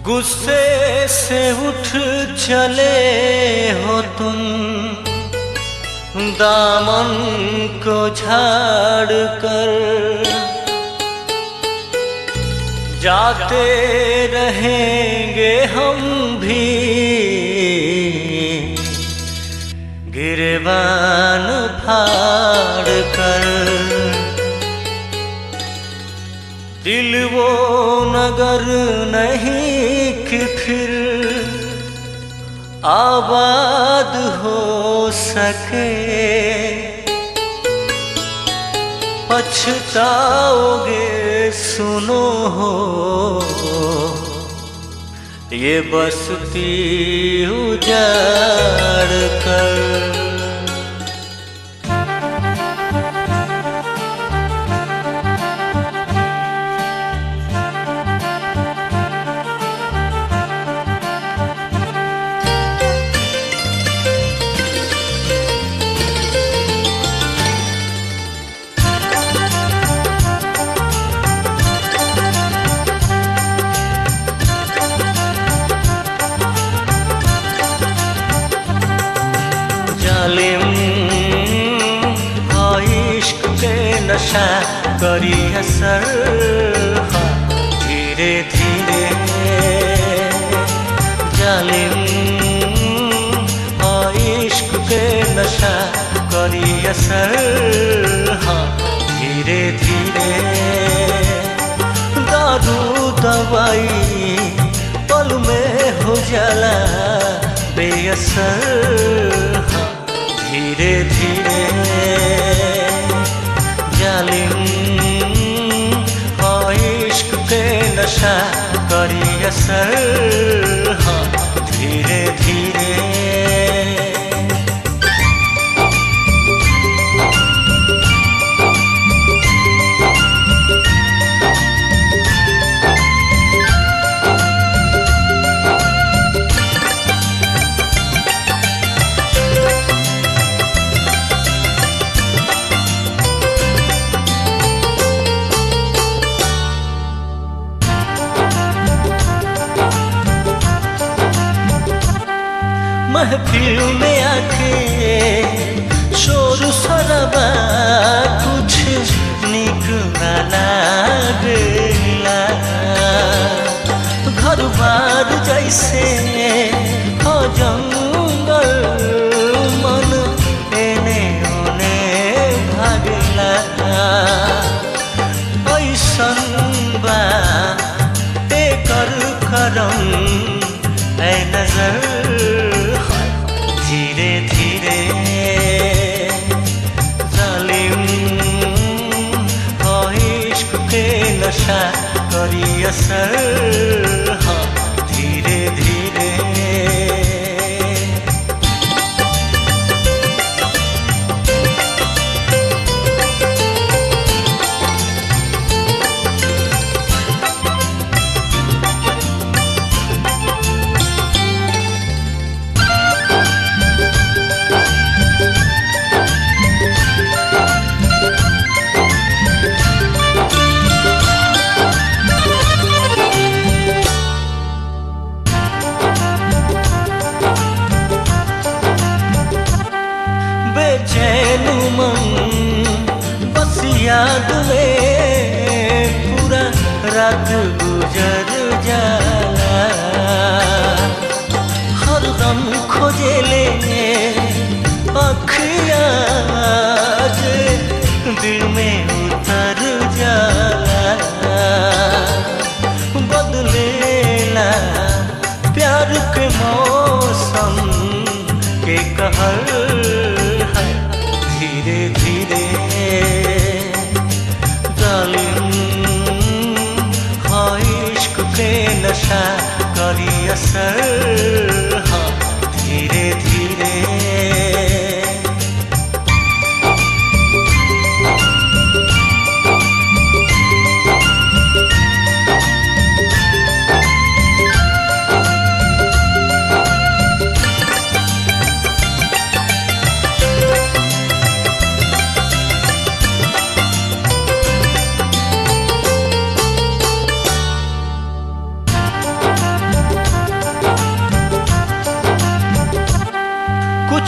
गुस्से से उठ चले हो तुम दामन को झाड़ कर जाते रहेंगे हम भी गिरबान फाड़ कर दिल वो नगर नहीं कि फिर आबाद हो सके पछताओगे सुनो हो ये बसती उजाड़ कर जालिम हाँ इश्क के नशा करी असर हाँ, धीरे धीरे जालिम हाँ इश्क के नशा करी असर हाँ धीरे धीरे दारू दवाई पल में हो जाला बेअसर हाँ, धीरे धीरे जालिम हाँ इश्क के नशा करी असर हाँ धीरे धीरे महफिल में आके शोर सरबा कुछ निक ना लागला घर बार जैसे हो जंगल मन एने ओने भागला ऐसन बा एकर करम ऐ नजर धीरे धीरे जालिम हो इश्क के नशा करी असर हाँ धीरे धीरे बेचैन मन बस याद में पूरा रात गुजर जाला हर दम खोजे ले अखिया जे दिल में उतर जाला बदलेला प्यार के मौसम के कहर है धीरे धीरे जालिम हाँ इश्क के नशा करी असर हाँ धीरे धीरे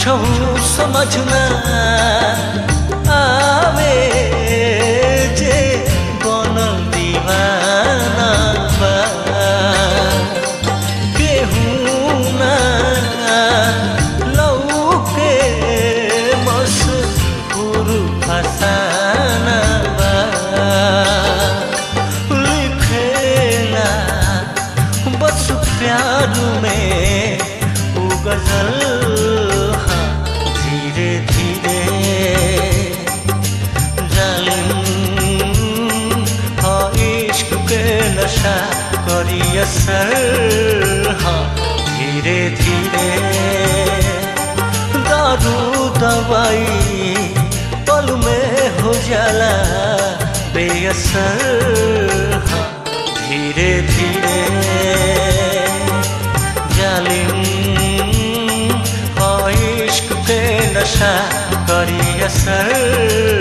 समझ न आवे जे बनल दीवाना बा केहू ना लौके मशहूर फसाना बा लिखेला बस प्यार में वो गजल हाँ धीरे धीरे जालिम हाँ इश्क के नशा करी असर हाँ धीरे धीरे दारू दवाई पल में हो जाला बेअसर हाँ धीरे धीरे जालिम हाँ इश्क के नशा करी असर